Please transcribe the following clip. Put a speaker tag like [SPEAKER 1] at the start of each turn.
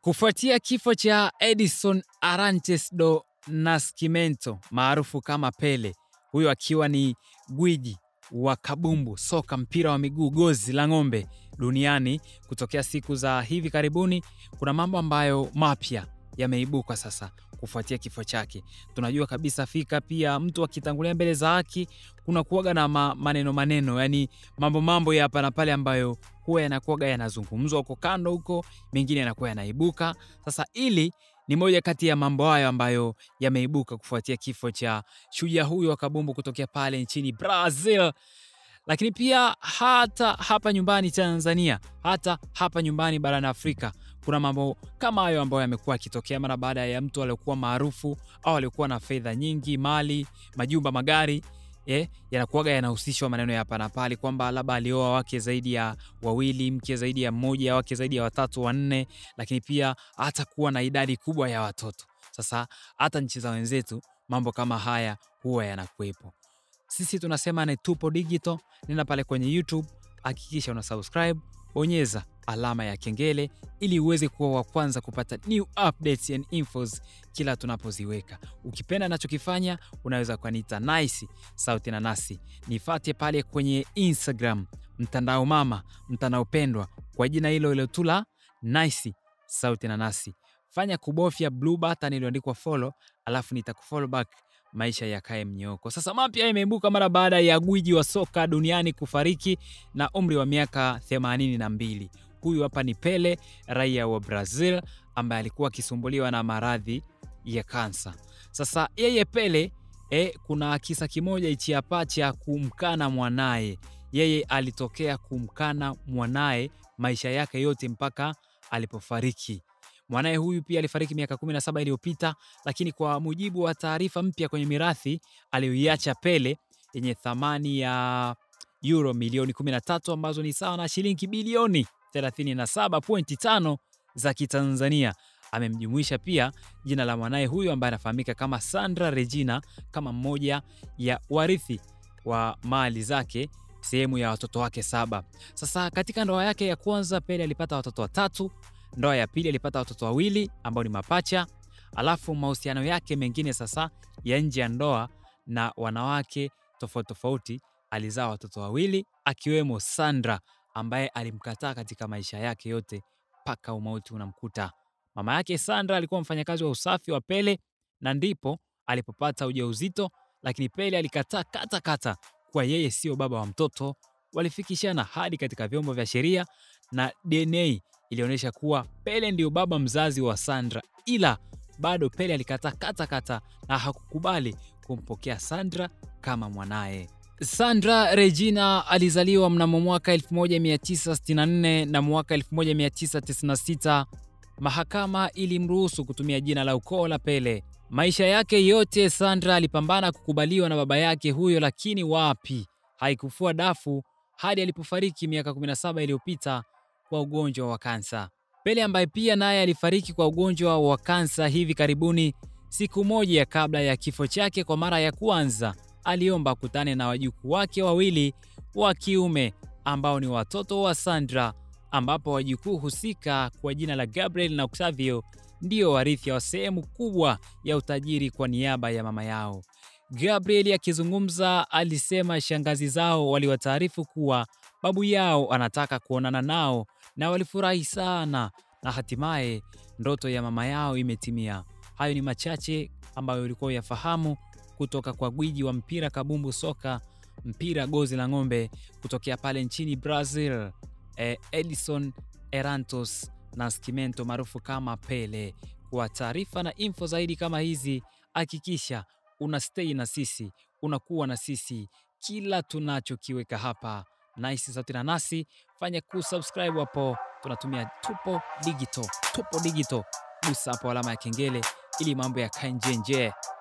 [SPEAKER 1] Kufuatia kifo cha Edison Arantes do Nascimento maarufu kama Pele, huyo akiwa ni gwiji wa kabumbu, soka, mpira wa miguu, gozi la ng'ombe duniani kutokea siku za hivi karibuni, kuna mambo ambayo mapya yameibuka sasa kufuatia kifo chake. Tunajua kabisa fika pia mtu akitangulia mbele za haki kuna kuwaga na ma, maneno maneno, yani mambo mambo ya hapa na pale ambayo huwa yanakuwaga yanazungumzwa huko kando huko, mengine yanakuwa yanaibuka. Sasa ili ni moja kati ya mambo hayo ambayo yameibuka kufuatia kifo cha shujaa huyo wa kabumbu kutokea pale nchini Brazil lakini pia hata hapa nyumbani Tanzania, hata hapa nyumbani barani Afrika kuna mambo kama hayo ambayo yamekuwa yakitokea mara baada ya mtu aliokuwa maarufu au aliokuwa na fedha nyingi, mali, majumba, magari eh, yanakuwaga yanahusishwa maneno ya hapa na pale kwamba labda alioa wake zaidi ya wawili, mke zaidi ya mmoja, wake zaidi ya watatu, wanne, lakini pia hata kuwa na idadi kubwa ya watoto. Sasa hata nchi za wenzetu mambo kama haya huwa yanakuwepo. Sisi tunasema ni Tupo Digital. Nenda pale kwenye YouTube, hakikisha una subscribe, bonyeza alama ya kengele ili uweze kuwa wa kwanza kupata new updates and infos kila tunapoziweka. Ukipenda nachokifanya, unaweza kuniita Nice Sauti na Nasi. Nifate pale kwenye Instagram, mtandao mama, mtandao pendwa kwa jina hilo hilo tu la Nice Sauti na Nasi. Fanya kubofya blue button iliyoandikwa follow, alafu nitakufollow back maisha yakae mnyoko. Sasa mapya imeibuka mara baada ya gwiji wa soka duniani kufariki na umri wa miaka 82. Huyu hapa ni Pele, raia wa Brazil ambaye alikuwa akisumbuliwa na maradhi ya kansa. Sasa yeye Pele eh, kuna kisa kimoja hichi hapa cha kumkana mwanaye. Yeye alitokea kumkana mwanaye maisha yake yote mpaka alipofariki. Mwanaye huyu pia alifariki miaka 17 iliyopita, lakini kwa mujibu wa taarifa mpya kwenye mirathi aliyoiacha Pele yenye thamani ya euro milioni 13 ambazo ni sawa na shilingi bilioni 37.5 za Kitanzania. Amemjumuisha pia jina la mwanaye huyu ambaye anafahamika kama Sandra Regina kama mmoja ya warithi wa mali zake sehemu ya watoto wake saba. Sasa katika ndoa yake ya kwanza Pele alipata watoto watatu ndoa ya pili alipata watoto wawili ambao ni mapacha. Alafu mahusiano yake mengine sasa ya nje ya ndoa na wanawake tofauti tofauti, alizaa watoto wawili akiwemo Sandra ambaye alimkataa katika maisha yake yote mpaka umauti unamkuta. Mama yake Sandra alikuwa mfanyakazi wa usafi wa Pele na ndipo alipopata ujauzito, lakini Pele alikataa kata kata kuwa yeye sio baba wa mtoto. Walifikishana hadi katika vyombo vya sheria na DNA ilionyesha kuwa Pele ndio baba mzazi wa Sandra, ila bado Pele alikataa kata kata na hakukubali kumpokea Sandra kama mwanaye. Sandra Regina alizaliwa mnamo mwaka 1964 na mwaka 1996 mahakama ilimruhusu kutumia jina la ukoo la Pele. Maisha yake yote Sandra alipambana kukubaliwa na baba yake huyo, lakini wapi, haikufua dafu hadi alipofariki miaka 17 iliyopita kwa ugonjwa wa kansa. Pele ambaye pia naye alifariki kwa ugonjwa wa kansa hivi karibuni, siku moja kabla ya kifo chake, kwa mara ya kwanza aliomba akutane na wajukuu wake wawili wa kiume ambao ni watoto wa Sandra, ambapo wajukuu husika kwa jina la Gabriel na Octavio ndio warithi wa sehemu kubwa ya utajiri kwa niaba ya mama yao. Gabriel akizungumza alisema shangazi zao waliwataarifu kuwa babu yao anataka kuonana nao na walifurahi sana, na hatimaye ndoto ya mama yao imetimia. Hayo ni machache ambayo ulikuwa uyafahamu kutoka kwa gwiji wa mpira kabumbu soka, mpira gozi la ng'ombe kutokea pale nchini Brazil, eh, Edison Arantes Nascimento maarufu kama Pele. Kwa taarifa na info zaidi kama hizi, hakikisha una stay na sisi, unakuwa na sisi kila tunachokiweka hapa. Nice Sauti na Nasi, fanya kusubscribe hapo, tunatumia Tupo Digital. Tupo Digital, gusa hapo alama ya kengele ili mambo yakae nje nje.